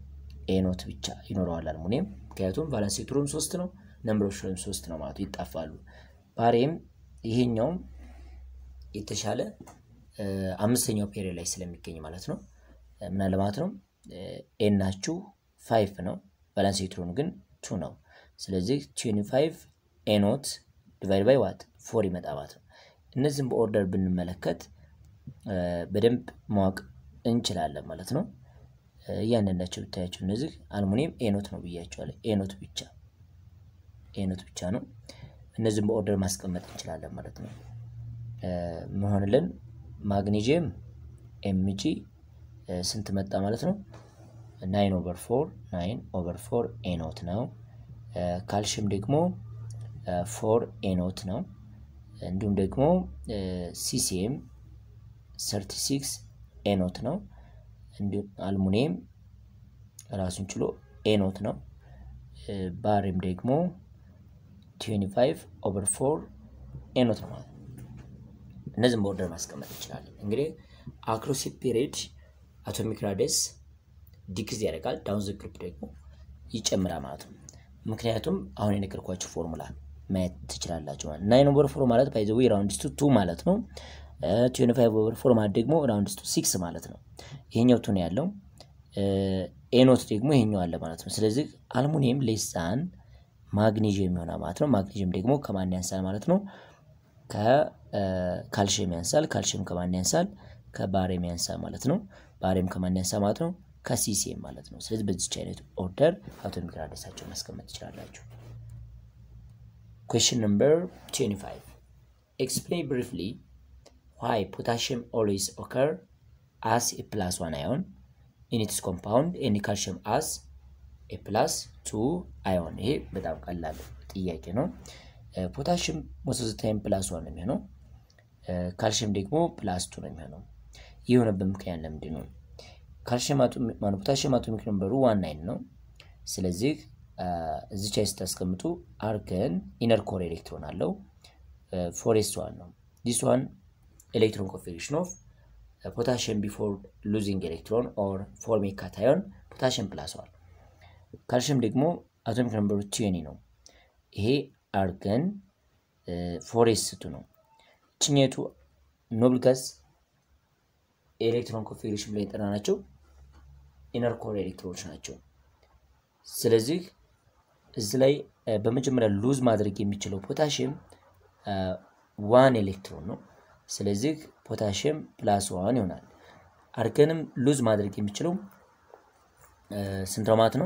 ኤኖት ብቻ ይኖረዋል አልሙኒየም። ምክንያቱም ቫለንስ ኤሌክትሮን ሶስት ነው፣ ነምበር ኦፍ ሼልም ሶስት ነው ማለት ይጣፋሉ። ባሬም ይሄኛውም የተሻለ አምስተኛው ፔሪዮድ ላይ ስለሚገኝ ማለት ነው ምናለ ማለት ነው ኤናችሁ ፋይቭ ነው፣ ቫለንስ ኤሌክትሮኑ ግን ቱ ነው። ስለዚህ ትዌንቲ ፋይቭ ኤኖት ዲቫይድ ባይ ዋት ፎር ይመጣ ማለት ነው። እነዚህም በኦርደር ብንመለከት በደንብ ማወቅ እንችላለን ማለት ነው። እያንዳንዳቸው ብታያቸው እነዚህ አልሙኒየም ኤኖት ነው ብያቸዋለሁ። ኤኖት ብቻ ኤኖት ብቻ ነው። እነዚህም በኦርደር ማስቀመጥ እንችላለን ማለት ነው። መሆንልን ማግኔዥየም ኤምጂ ስንት መጣ ማለት ነው? ናይን ኦቨር ፎር ናይን ኦቨር ፎር ኤኖት ነው። ካልሽየም ደግሞ ፎር ኤኖት ነው። እንዲሁም ደግሞ ሲሲኤም ሰርቲ ሲክስ ኤኖት ነው። እንዲሁም አልሙኒየም ራሱን ችሎ ኤኖት ነው። ባሪም ደግሞ ትዌንቲ ፋይቭ ኦቨር ፎር ኤኖት ነው ማለት ነው። እነዚህም በኦርደር ማስቀመጥ እንችላለን። እንግዲህ አክሮስ ፔሪድ አቶሚክ ራዲየስ ዲክዝ ያደርጋል፣ ዳውን ዘ ግሩፕ ደግሞ ይጨምራል ማለት ነው። ምክንያቱም አሁን የነገርኳቸው ፎርሙላ ማየት ትችላላችሁ ማለት ናይን ኦቨር ፎር ማለት ባይ ዘ ዌይ ራውንድ ቱ ቱ ማለት ነው። ትዌንቲ ፋይቭ ኦቨር ፎር ማለት ደግሞ ራውንድ ቱ ሲክስ ማለት ነው። ይሄኛው ቱ ነው ያለው፣ ኤኖት ደግሞ ይሄኛው አለ ማለት ነው። ስለዚህ አልሙኒየም ሌሳን ማግኔዥየም ይሆናል ማለት ነው። ማግኔዥየም ደግሞ ከማን ያንሳል ማለት ነው? ከካልሽየም ያንሳል። ካልሽየም ከማን ያንሳል? ከባሬም ያንሳል ማለት ነው። ባሬም ከማን ያንሳል ማለት ነው? ከሲሲኤም ማለት ነው። ስለዚህ በዚች አይነት ኦርደር አቶሚክ ራዲየሳቸውን ማስቀመጥ ትችላላችሁ። Question number 25. Explain briefly why potassium always occur as a plus one ion in its compound and calcium as a plus two ion። ይሄ በጣም ቀላል ጥያቄ ነው። ፖታሽም ሞስት ኦፍ ዘ ታይም ፕላስ ዋን ነው የሚሆነው፣ ካልሽየም ደግሞ ፕላስ ቱ ነው የሚሆነው። ይህ የሆነበት ምክንያት ለምንድን ነው? ፖታሽየም አቶሚክ ነምበሩ ዋን ናይን ነው። ስለዚህ እዚች ላይ ስታስቀምጡ አርገን ኢነር ኮር ኤሌክትሮን አለው ፎሬስ ዋን ነው። ዲስ ዋን ኤሌክትሮን ኮንፊግሬሽን ኦፍ ፖታሽየም ቢፎር ሉዚንግ ኤሌክትሮን ኦር ፎርሚንግ ካታዮን ፖታሽየም ፕላስ ዋን። ካልሽየም ደግሞ አቶሚክ ነምበሩ ቲኒ ነው። ይሄ አርገን ፎሬስ ስቱ ነው። ችኘቱ ኖብል ጋዝ ኤሌክትሮን ኮንፊግሬሽን ላይ የጠራ ናቸው ኢነር ኮር ኤሌክትሮኖች ናቸው። ስለዚህ እዚህ ላይ በመጀመሪያ ሉዝ ማድረግ የሚችለው ፖታሽየም ዋን ኤሌክትሮን ነው። ስለዚህ ፖታሽየም ፕላስ ዋን ይሆናል። አርገንም ሉዝ ማድረግ የሚችለው ስንት ነው ማለት ነው?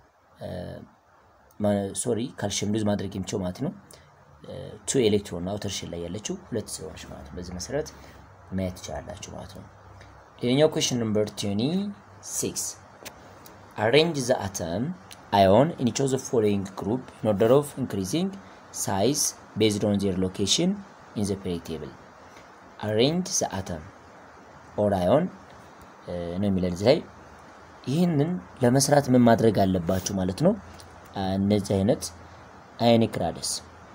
ሶሪ ካልሽየም ሉዝ ማድረግ የሚችለው ማለት ነው ቱ ኤሌክትሮን አውተር ሼል ላይ ያለችው ሁለት ስለሆነች ማለት ነው። በዚህ መሰረት ማየት ትችላላችሁ ማለት ነው። ሌላኛው ኩዌሽን ነምበር ትዌንቲ ሲክስ arrange the atom ion in each of the following group in order of increasing size based on their location in the periodic table. arrange the atom or ion ነው የሚለን እዚህ ላይ ይህንን ለመስራት ምን ማድረግ አለባችሁ ማለት ነው። እነዚህ አይነት አዮኒክ ራደስ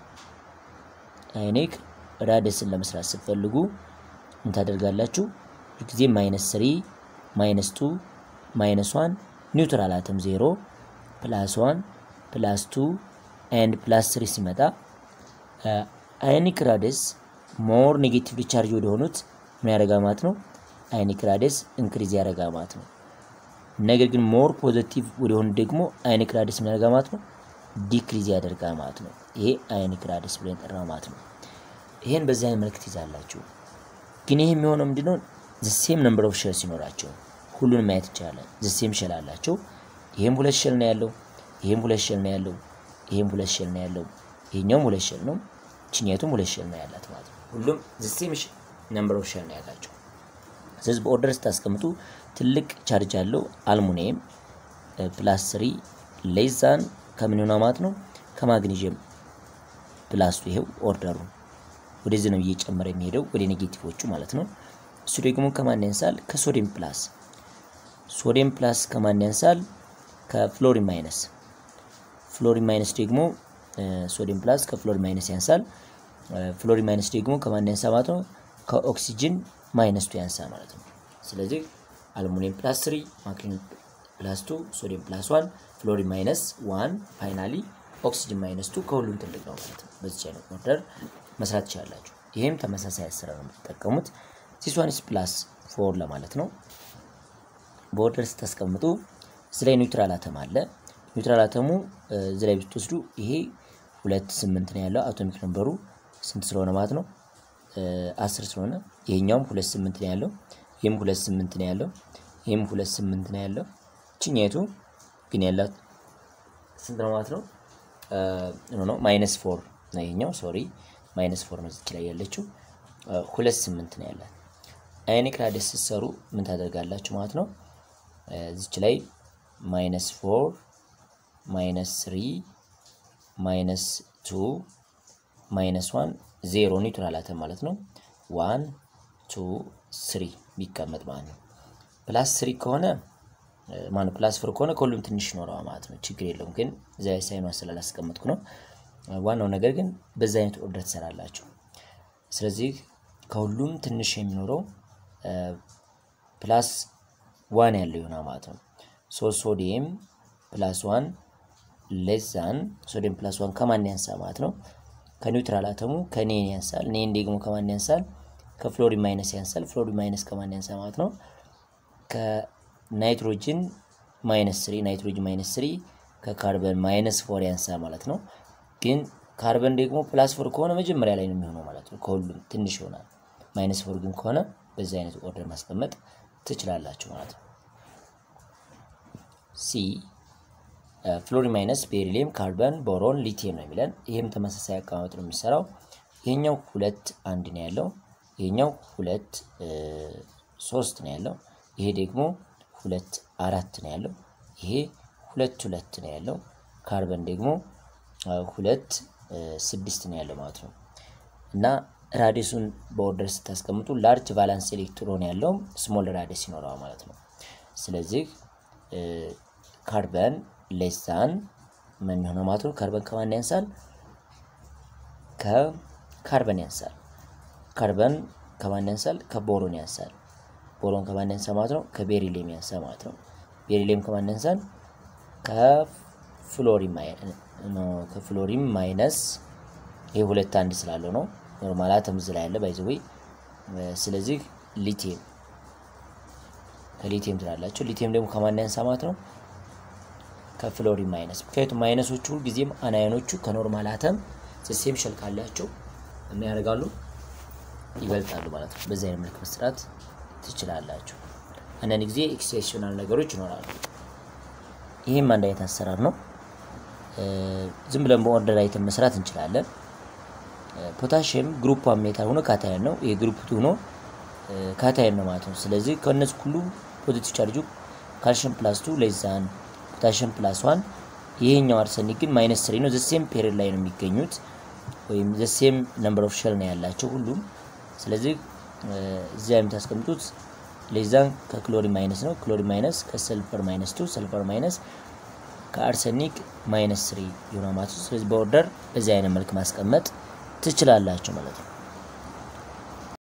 አዮኒክ ራደስን ለመስራት ስትፈልጉ ምን ታደርጋላችሁ? ጊዜ ማይነስ ስሪ ማይነስ ቱ ማይነስ ዋን ኒውትራል አተም ዜሮ ፕላስ ዋን ፕላስ ቱ ኤንድ ፕላስ ስሪ ሲመጣ አዮኒክ ራደስ ሞር ኔጌቲቭሊ ቻርጅ ወደሆኑት ምን ያደርጋል ማለት ነው? አዮኒክ ራደስ እንክሪዝ ያደርጋል ማለት ነው። ነገር ግን ሞር ፖዘቲቭ ወደሆኑ ደግሞ አዮኒክ ራደስ ምን ያደርጋል ማለት ነው? ዲክሪዝ ያደርጋል ማለት ነው። ይሄ አዮኒክ ራደስ ብለን ጠራው ማለት ነው። ይሄን በዚህ አይነት መልክት ይዛላችሁ። ግን ይሄ የሚሆነው ምንድነው? ዘሴም ነምበር ኦፍ ሼል ሲኖራቸው ሁሉንም ማየት ይቻላል። ዘሴም ሼል አላቸው። ይሄም ሁለት ሼል ነው ያለው፣ ይሄም ሁለት ሼል ነው ያለው፣ ይሄም ሁለት ሼል ነው ያለው፣ ይሄኛውም ሁለት ሼል ነው፣ ችኛቱም ሁለት ሼል ነው ያላት ማለት ነው። ሁሉም ዘሴም ነምበር ኦፍ ሼል ነው ያላቸው። ስለዚህ በኦርደር ስታስቀምጡ ትልቅ ቻርጅ ያለው አልሙኒየም ፕላስ ስሪ ሌዛን ከምን ይሆናል ማለት ነው ከማግኔዥየም ፕላስ ይሄው ኦርደሩ ወደዚህ ነው እየጨመረ የሚሄደው ወደ ኔጌቲቮቹ ማለት ነው። እሱ ደግሞ ከማን ያንሳል? ከሶዲየም ፕላስ ሶዲየም ፕላስ ከማን ያንሳል? ከፍሎሪን ማይነስ ፍሎሪን ማይነስ ደግሞ ሶዲየም ፕላስ ከፍሎሪን ማይነስ ያንሳል። ፍሎሪን ማይነስ ደግሞ ከማን ያንሳል ማለት ነው? ከኦክሲጅን ማይነስ ቱ ያንሳል ማለት ነው። ስለዚህ አልሙኒየም ፕላስ ስሪ ፕላስ ቱ ሶዲየም ፕላስ ዋን ፍሎሪን ማይነስ ዋን ፋይናሊ ኦክሲጅን ማይነስ ቱ ከሁሉም ትልቅ ነው ማለት ነው። በዚህ አይነት ኦርደር መስራት ትችላላችሁ። ይህም ተመሳሳይ አሰራር ነው የምትጠቀሙት። ዚስ ዋን ኢስ ፕላስ ፎር ለማለት ነው። በኦርደር ስታስቀምጡ እዚህ ላይ ኒውትራል አተም አለ። ኒውትራል አተሙ እዚህ ላይ ብትወስዱ ይሄ ሁለት ስምንት ነው ያለው አቶሚክ ነምበሩ ስንት ስለሆነ ማለት ነው አስር ስለሆነ ይሄኛውም ሁለት ስምንት ነው ያለው ይህም ሁለት ስምንት ነው ያለው ይህም ሁለት ስምንት ነው ያለው ችኛይቱ ግን ያላት ስንት ነው ማለት ነው ኖ ማይነስ ፎር ነው ይሄኛው ሶሪ ማይነስ ፎር ነው እዚች ላይ ያለችው ሁለት ስምንት ነው ያላት አዮኒክ ራዲየስ ስትሰሩ ምን ታደርጋላችሁ ማለት ነው እዚች ላይ ማይነስ ፎር ማይነስ ስሪ ማይነስ ቱ ማይነስ ዋን ዜሮ ኒውትራል አተም ማለት ነው። ዋን ቱ ስሪ ቢቀመጥ ማለት ነው። ፕላስ ስሪ ከሆነ ማነው ፕላስ ፎር ከሆነ ከሁሉም ትንሽ ይኖረዋል ማለት ነው። ችግር የለውም ግን እዚያ ሳይኗ ስላላስቀመጥኩ ነው። ዋናው ነገር ግን በዛ አይነት ኦርደር ትሰራላችሁ። ስለዚህ ከሁሉም ትንሽ የሚኖረው ፕላስ ዋን ያለው ይሆናል ማለት ነው። ሶ ሶዲየም ፕላስ ዋን ሌዛን ሶዲየም ፕላስ ዋን ከማን ያንሳ ማለት ነው? ከኒውትራል አተሙ ከኔን ያንሳል። ኔን ደግሞ ከማን ያንሳል? ከፍሎሪን ማይነስ ያንሳል። ፍሎሪን ማይነስ ከማን ያንሳ ማለት ነው? ከናይትሮጅን ማይነስ ስሪ ናይትሮጅን ማይነስ ስሪ ከካርበን ማይነስ ፎር ያንሳ ማለት ነው። ግን ካርበን ደግሞ ፕላስ ፎር ከሆነ መጀመሪያ ላይ ነው የሚሆነው ማለት ነው። ከሁሉም ትንሽ ይሆናል። ማይነስ ፎር ግን ከሆነ በዚህ አይነት ኦርደር ማስቀመጥ ትችላላችሁ ማለት ነው። ሲ ፍሎሪን ማይነስ ቤሪሊየም፣ ካርበን፣ ቦሮን፣ ሊቲየም ነው የሚለን። ይህም ተመሳሳይ አቀማመጥ ነው የሚሰራው። ይሄኛው ሁለት አንድ ነው ያለው። ይሄኛው ሁለት ሶስት ነው ያለው። ይሄ ደግሞ ሁለት አራት ነው ያለው። ይሄ ሁለት ሁለት ነው ያለው። ካርበን ደግሞ ሁለት ስድስት ነው ያለው ማለት ነው። እና ራዲሱን በኦርደር ስታስቀምጡ ላርጅ ቫላንስ ኤሌክትሮን ያለው ስሞል ራዲስ ይኖረዋል ማለት ነው። ስለዚህ ካርበን ሌሳን ምን የሆነ ማለት ነው። ካርበን ከማን ያንሳል? ከካርበን ያንሳል። ካርበን ከማን ያንሳል? ከቦሮን ያንሳል። ቦሮን ከማን ያንሳል ማለት ነው? ከቤሪሊየም ያንሳል ማለት ነው። ቤሪሊየም ከማን ያንሳል? ከፍሎሪን ማይነስ ይሄ ሁለት አንድ ስላለው ነው። ኖርማል አተም እዚህ ላይ ያለ ባይዘዌ ስለዚህ ሊቲየም ከሊቲየም ትላላቸው። ሊቲየም ደግሞ ከማን ያንሳ ማለት ነው? ከፍሎሪን ማይነስ። ምክንያቱም ማይነሶቹ ሁልጊዜም አናዮኖቹ ከኖርማል አተም ሴም ሸል ካላቸው ምን ያደርጋሉ? ይበልጣሉ ማለት ነው። በዚህ አይነት መልክ መስራት ትችላላችሁ። አንዳንድ ጊዜ ኤክሴፕሽናል ነገሮች ይኖራሉ። ይህም አንድ አይነት አሰራር ነው። ዝም ብለን በኦርደር አይተን መስራት እንችላለን። ፖታሽየም ግሩፕ ዋን ሜታል ሆኖ ካታየን ነው። ይሄ ግሩፕ ቱ ሆኖ ካታየን ነው ማለት ነው። ስለዚህ ከእነዚህ ሁሉ ፖዚቲቭ ቻርጁ ካልሽየም ፕላስ ቱ ሌዛን ፖታሽየም ፕላስ ዋን። ይሄኛው አርሰኒክ ግን ማይነስ ስሪ ነው። ዘሴም ፔሪድ ላይ ነው የሚገኙት ወይም ዘሴም ነምበር ኦፍ ሸል ነው ያላቸው ሁሉም። ስለዚህ እዚያ የምታስቀምጡት ሌዛን ከክሎሪን ማይነስ ነው። ክሎሪን ማይነስ ከሰልፈር ማይነስ ቱ ሰልፈር ማይነስ ከአርሰኒክ ማይነስ ስሪ ይሆናል ማለት ነው። ስለዚህ በኦርደር በዚህ አይነት መልክ ማስቀመጥ ትችላላችሁ ማለት ነው።